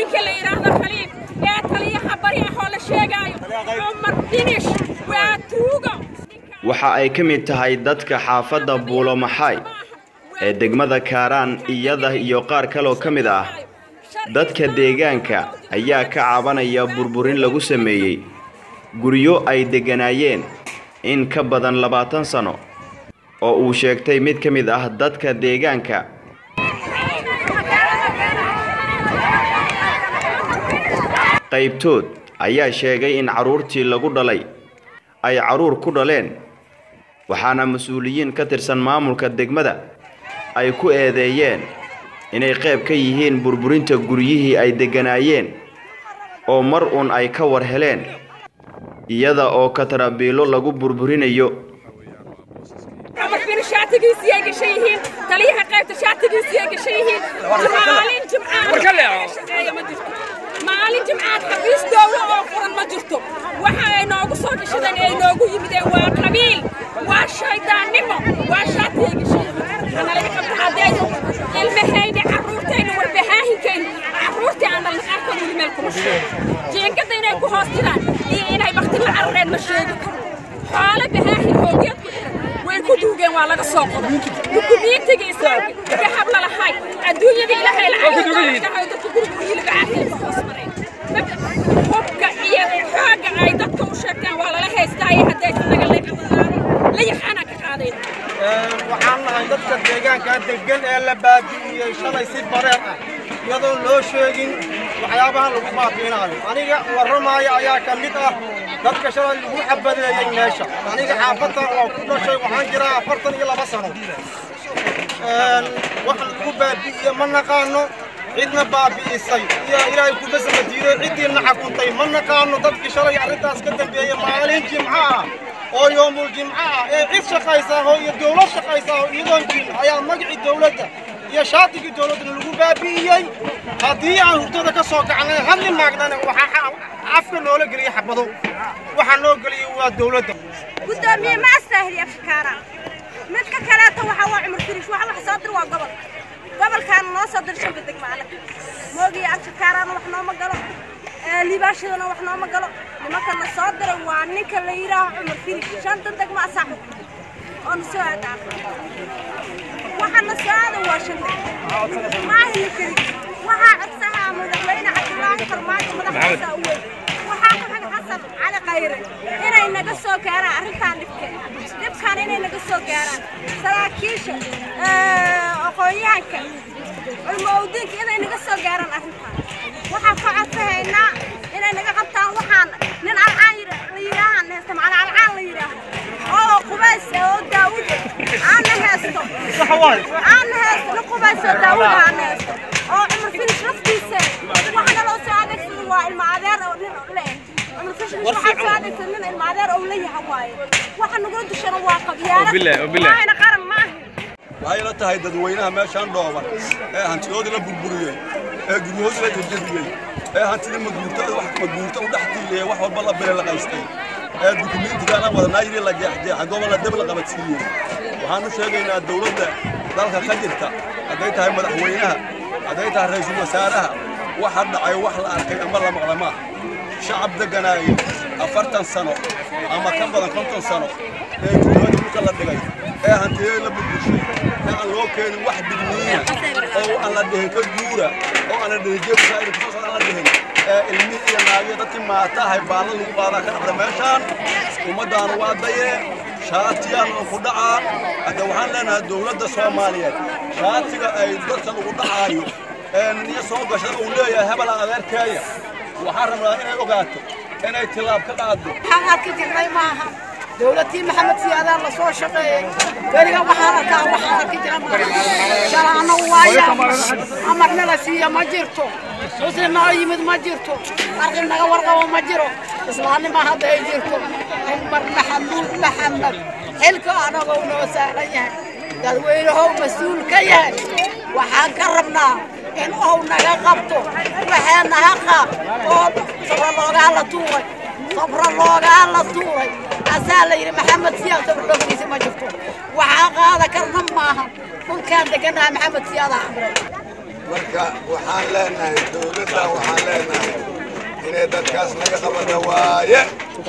ninka la yidhaahdo khaliif ee taliyaha bari ahoo la sheegaayo cumar finish waa tuugo waxa ay ka mid tahay dadka xaafadda buulo maxaay ee degmada kaaraan iyada iyo qaar kaloo ka mid ah dadka deegaanka ayaa ka cabanaya burburin lagu sameeyey guryo ay degganaayeen in ka badan labaatan sano oo uu sheegtay mid ka mid ah dadka deegaanka qaybtood ayaa sheegay in carruurtii lagu dhalay ay carruur ku dhaleen waxaana mas-uuliyiin ka tirsan maamulka degmada ay ku eedeeyeen inay qayb ka yihiin burburinta guryihii ay degganaayeen oo mar uun ay ka war heleen iyada oo katarabiilo lagu burburinayo cumar finish shaatigiisii ay gashan yihiin taliyaha qaybta shaatigiisii ay gashan yihiin maalin jimcaad ma jirto maalin jimcaad xafiis dowlo oo furan ma jirto waxa ay noogu soo gashadeen ay noogu yimideen waa qabiil waa shaydaannimo waa shaati ay gashan yihiin analaga qabta haddee ilmahayna carruurtayna warbahaahinkayna carruurtii aan dhalna qaarkood weli meel kuma sheego jiinkadda inay ku hoos jiraan iyo inay bakti la carreed ma sheegi karo xoolo bahaahin hoogeed ku xiran way ku duugeen waa laga soo qoday dukumiintiga islaamka ka habla lahay adduunyada ilaahay lacagdahay dadka gurigurigii laga caariyay ka hoos mareen hubka iyo xoogga ay dadka u sheegteen waa lala haystaaye haddaysan naga la yaxaanaan ka qaadayn waxaan nahay dadka deegaanka degan ee la baabi'iyey shalay si bareer ah iyadoon loo sheegin waxyaabahan lagu baabi'inaayo aniga warramaayo ayaa ka mid ah dadka shalay lagu xabadeeyey meesha aniga xaafaddan waa ku dhashay waxaan jiraa afartan iyo laba sano wax lagu baabi'iye ma naqaano cidna baabi'isay iyo ilaahay kuma samadiiday ciddiina xakuntay ma naqaano dadkii shalay arrintaas ka dambeeyey maalin jimco ah oo yoomul jimco ah ee cid shaqaysaaho iyo dowlad shaqaysaaho iyadoon jirin ayaa magacii dowladda iyo shaatigii dowladdana lagu baabi'iyey haddii aan hurdada ka soo kacnay hadli maagnana waxaa afka noola geliyey xabado waxaa noo geliyey waa dowladda gudoomiye ma astaahili afkaara midka kaleeto waxa waa cumar firish waxa wax soo dir waa gobol gobolkaana noo soo dir shanta degmaale moogiya afkaaraana wax nooma galo liibaashadana wax nooma galo nimankana soo diray waa ninka la yidhaaho cumar firish shanta degma asaa xukunta oo na soo aadaa waxaana soo aaday waa shan degma maahina keli waxaa codsahaa madaxweyne cabdulaahi farmaajo madaxdiisa u weyn waxaa ku xag xasan cali khayre inay naga soo gaaraan arrintan dhibkeeda dhibkan inay naga soo gaaraan saraakiisha aqoon-yahanka culmo awdiinka inay naga soo gaaraan arrintan waxaan ka codsahaynaa inay naga qabtaan waxaan nin alcaan la yidhaahaan heesta macna alcaan la yidhaaho oo qubays oo daawud aana heesto aana heesto nin qubays oo daawud aana heesto oo cumar finish laftiisa waxaana loo soo adeegsada waa ilma adeer oo nin le cumar finish waxaa soo adeegsada nin ilma adeer oo la yaha waaye waxa nagula dushana waa qabyaarad maahayna qaran maaha waxay la tahay dadweynaha meeshaan dhooban ee hantidoodii la burburiyey ee guryahoodii la jajabiyey ee hantidii maguurtada wax maguurta u dhex tiiliyey wax walba la bile la qaystay ee dukumiintigaana wadanaa yidhi la jeexjeexa gobolla deb la qabadsiiyey waxaanu sheegaynaa dawladda dalka ka jirta hadday tahay madaxweynaha hadday tahay ra'iisul wasaaraha waxa dhacay wax la arkay ama la maqla maaha shacab degganaaya afartan sano ama ka badan konton sano ee guryahoodii dhulka la dhigay ee hantiyadii la burburshay ee aan loo keenin wax digniina oo aan la dhihin ka guura oo aan la dhihin jeebka ay kusoo socdaan la dhihin ee ilmihii iyo naagiyo dadkii maatahay baalla lagu qaadaa ka dhacda meeshaan ummaddaanu waa dayee shaatiyaan ku dhacaa hadda waxaan leenahay dowladda soomaaliyeed shaatiga ay dadka lagu dhacaayo ee niyo soo gashada uu leeyahay hebela adeerkeeya waxaan rabnaa inay ogaato inay tilaab ka qaaddo waxaan arki jirnay maaha dowladtii maxamed siyaadaan la soo shaqeeyey weliga waxaan arkaa waxaan arki jira shalaano waaya amarna la siiya ma jirto muslim noo yimid ma jirto arqib naga warqabo ma jiro islaannima hadda ay jirto cumar maxamuud maxamed xilka anagoo noo saaran yahay dadweynahow mas-uul ka yahay waxaan ka rabnaa in ou naga qabto waxaa naga qaab oo sabra loogaa la tuuray sabra loogaa la tuuray asaa la yidhi maxamed siyaad sabra loogtiisa ma jirto waxaa qaada karna maaha dhulkaan deganaha maxamed siyaadaa amray marka waxaan leenahay dowladda waxaan leenahay inay dadkaas naga qabata waaye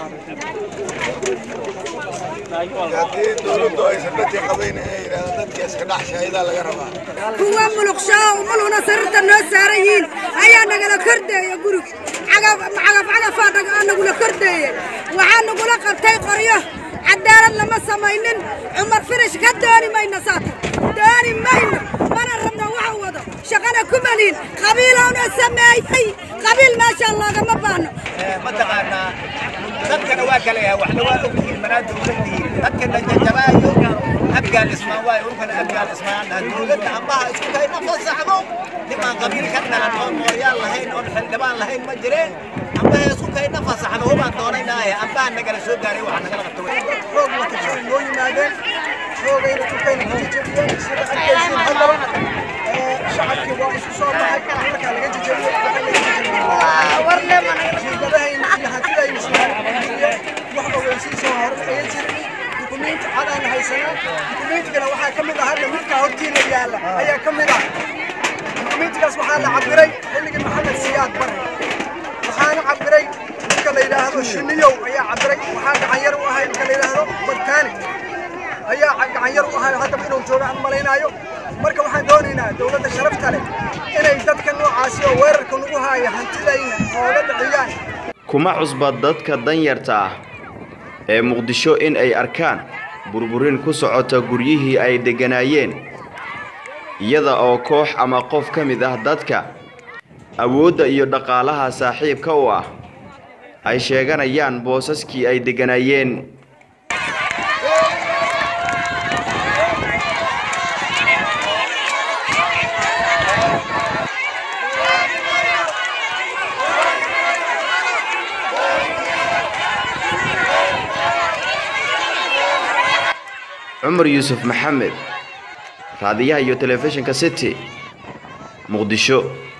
haddii dowladdu aysan dadkii qabayn inay yidhaahdo dadkii iska dhex shaahidaa laga rabaa kuwa muluqshaa umuluna sarirta noo saaran yihiin ayaa nagala kordeeya guriga cagaf cagafaa nagula kordeeye waxaa nagula qabtay qoryo cadaalad lama samaynin cumar firish ka dooni mayno saata dooni mayno mana rabno waxa wado shaqana ku maliin qabiilowna sameeyey qabiil meeshaan loogama baahno mataqaanaa dadkana waa kala yahay waxna waa ogyihiin manaa dowladii dadkana jajabaayo abgaal ismaan waayo urkana abgaal ismaan dowladda ambaha isku hayna fasaxdo nimaan qabiil ka dhalan oon mooryaan lahayn oon xildhibaan lahayn ma jireen ambaha isku hayna fasaxdo hubaan doonaynaaye ambaha nagala soo gaaray waxaa nagala qabta xoog watashay noo yimaadeen xoogayna dhulkayna ka jejebiyeen sida arkaysiin haddaba shacabkii waa isu soo baxay markaa laga jejebiyey jiidadahayna iyo hantidayna soomaaliya wax ogeysiisoo hore ayan jirin dukumiinti cadaan haysanaa dukumiintigana waxaa ka mid ah hadda midkaa hortiina yaalla ayaa ka mid ah dukumiintigaas waxaa la cabiray xilligii maxamed siyaad bare waxaana cabiray ninka la yidhaahdo shiniyow ayaa cabiray waxaa gacanyar u ahay ninka la yidhaahdo bartaani ayaa gacanyar u ahay haddaba inuu jooga aan malaynaayo marka waxaan doonaynaa dowladda sharafta leh inay dadka noocaasi oo weerarka nagu haaya hantidayna ooga dhiciyaan kuma cusba dadka danyarta ah ee muqdisho in ay arkaan burburin ku socota guryihii ay degganaayeen iyada oo koox ama qof ka mid ah dadka awoodda iyo dhaqaalaha saaxiibka u ah ay sheeganayaan boosaskii ay degganaayeen cumar yuusuf maxamed raadiyaha iyo telefishinka city muqdisho